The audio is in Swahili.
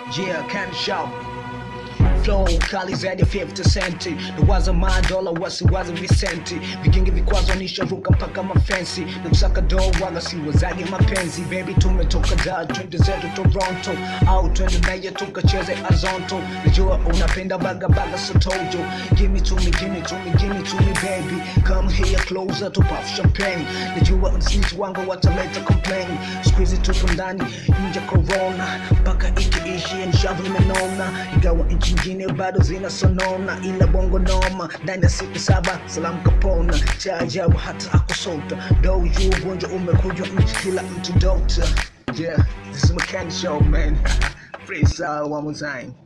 Yeah, can show. Flow kali zaidi ya 50 centi nawaza madola wasiwazi visenti vigingi vikwazo nishavuka mpaka mafensi na kusaka do wala siwazage mapenzi baby tumetoka da twende zetu toronto au twende naye tukacheze azonto najua unapenda bagabaga sotojo gimme to me gimme to me gimme to me baby come here closer to puff champagne najua snitch wangu wataleta complain squeeze tupo ndani nje corona mpaka ikiishi nshavu imenona ingawa nchi nyingine bado zinasonona ila bongo noma ndani ya siku saba salamu kapona cha ajabu hata akusota do you ugonjwa umekuja nchi kila mtu dokta yeah this is mechanic show man freestyle one more time